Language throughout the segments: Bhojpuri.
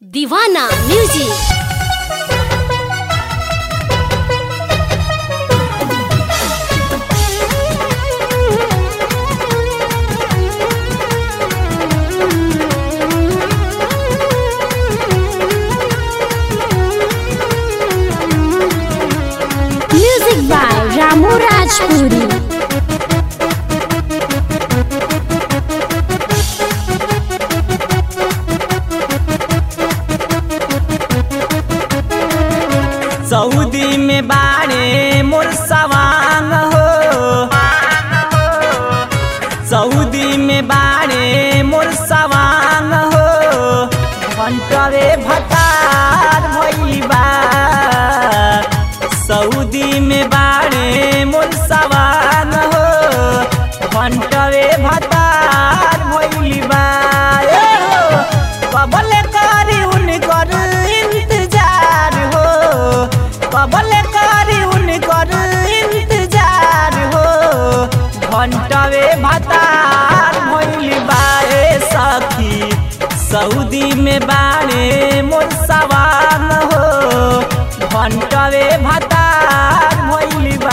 दीवाना music music by Ramu Rajpuri Saudi में बाड़े मोर सवांग हो सऊदी में बाड़े मोर सवांग हो घंटवे भतार भइबा सऊदी में बाड़े मोर सवांग हो घंटवे भतार भइबा ए हो कबल करी उनकर इंतजार हो कबल करी उनकर इंतजार हो घंटवे भतार भइल बाए सखी सऊदी में बाड़े मोर सवान हो घंटवे भतार भइल बा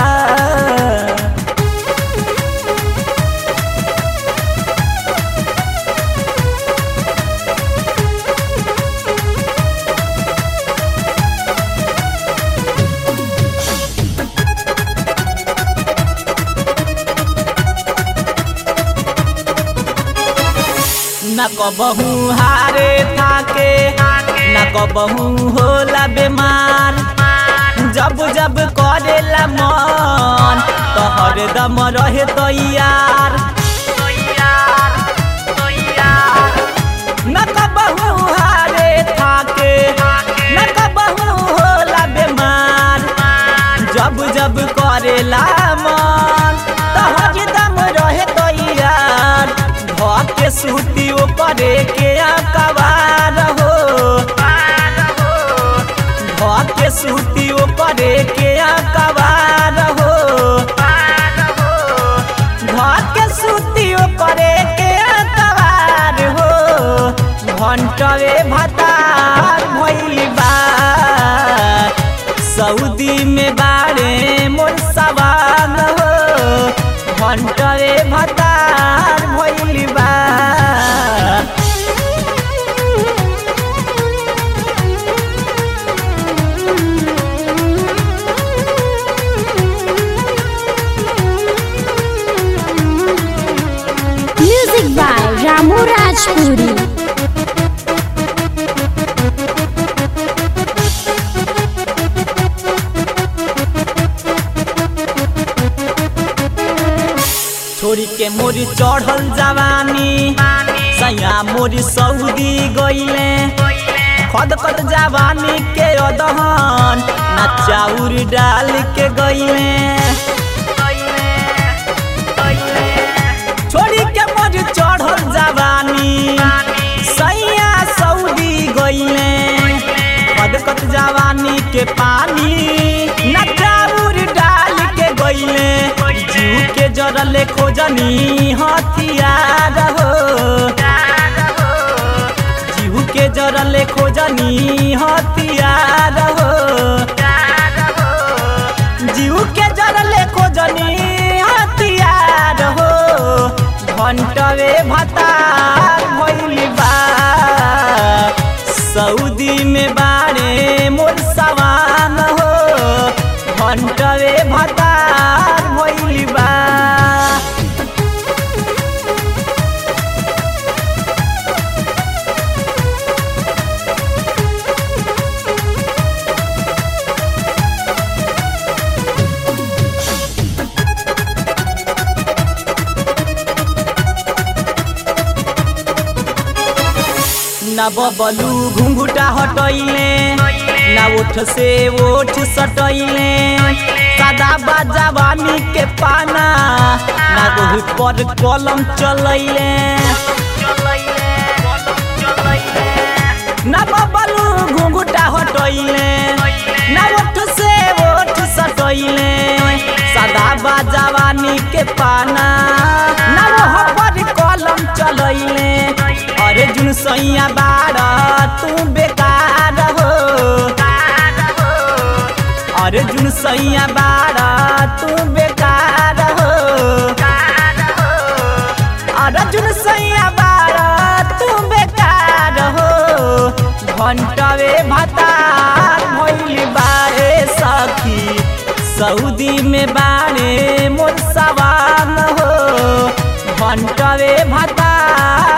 न कबहू हारे थाके न कबहू होला बेमार जब जब करेला मन तो हरदम रहे तैयार न कबहू हारे थाके न कबहू होला बेमार जब जब करेला मन तो हरदम रहे तैयार घर के सूती करे के अकबार हो घर के सूती करे के अकबार हो घर के सूती करे के अकबार हो घंटवे भतार भइल बा सऊदी में बाड़े मोर सवान हो घंटवे भतार भइल बा म्यूजिक बाय रामू राजपुरी छोरी के मोरी चढ़ल जवानी सैया मोरी सऊदी गईले खद खद जवानी के अदहन ना चाउर डाल के गईले छोरी के मोरी चढ़ल जवानी सैया सऊदी गईले खद खद जवानी के पानी ना चाउर डाल के गईले जीव के जरले खोजनी हथियार हो जीव के जरले खोजनी हथियार हो जीव के जरले खोजनी हथियार हो घंटवे भतार भइल बा सऊदी में बाड़े मोर सवान हो घंटवे भतार भइल बा न बबलू घुंघुटा हटैले न ओठ से ओठ सटैले सादा बाजावानी के पाना न गोही पर कलम चलैले न बबलू घुंघुटा हटैले न ओठ से ओठ सटैले सादा बाजावानी के पाना न ओह पर कलम चलैले अरे जुन सैया बाड़ तू बेकार सैया बारा तू बेकार हो अर्जुन सैया बारा तू बेकार हो घंटवे भतार भइल बारे सखी सऊदी में बारे मोर सवान हो घंटवे भतार